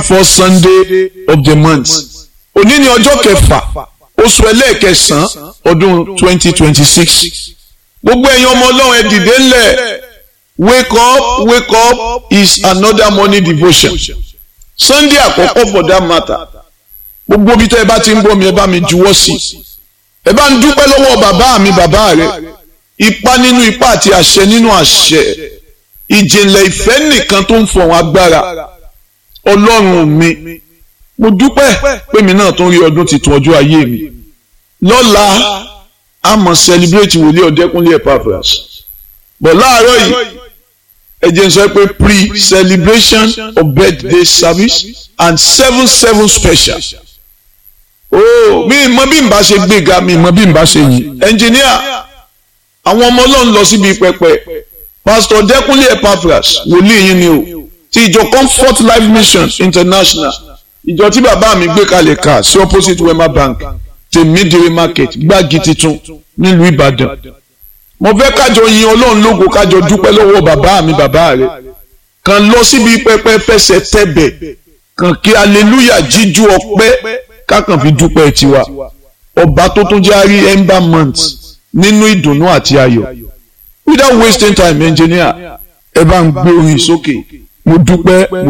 first Sunday of the month òní ni ọjọ́ kẹfà oṣù ẹlẹ́ẹ̀kẹsàn-án ọdún twenty twenty six gbogbo ẹ̀yin ọmọ ọlọ́run ẹ dìde ńlẹ̀ wake up wake up is another morning devotion Sunday àkọ́kọ́ for that matter gbogbo bí tẹ́ ẹ bá ti ń gbọ́ mi ẹ bá mi juwọ́ sí ẹ bá ń dúpẹ́ lọ́wọ́ bàbá mi bàbá rẹ ipa nínú ipa àti àṣẹ nínú àṣẹ ìjìnlẹ̀ ìfẹ́ nìkan tó ń fọ̀hún agbára ọlọ́run mi mo dúpẹ́ pé mi náà tún rí ọdún tuntun ọjọ́ ayé mi lọ́la a mọ̀ celebrate wòlíì ọ̀dẹ́kúnlé Epaphras bọ̀ láàárọ̀ yìí ẹ jẹ́ n sọ pé pre-celebration of birthday service and seven seven special oh mi mọ bí n bá ṣe gbéga mi mọ bí n bá ṣe yìí ẹnjìníà àwọn ọmọ ọlọ́run lọ síbi pẹpẹ pastor ọ̀dẹ́kúnlé Epaphras wòlíì yín ni o ti ìjọ Comfort Life Mission International ìjọ tí bàbá mi gbé kalẹ̀ ká sí opposite Wema Bank tèmídìrí market gbági titun nílùú Ìbàdàn mo fẹ́ kájọ yin Ọlọ́run lógo kájọ dúpẹ́ lọ́wọ́ bàbá mi bàbá rẹ̀ kàn lọ síbi pẹpẹ fẹsẹ̀ tẹ̀bẹ̀ kàn kí aleluya jíjú ọpẹ́ kákan fi dúpẹ́ tiwa ọba tó tún jẹ́ àrí ember month nínú ìdùnnú àti ayọ̀ without wasting time engineer ẹ bá ń gbé orin sókè mo dúpẹ́ mo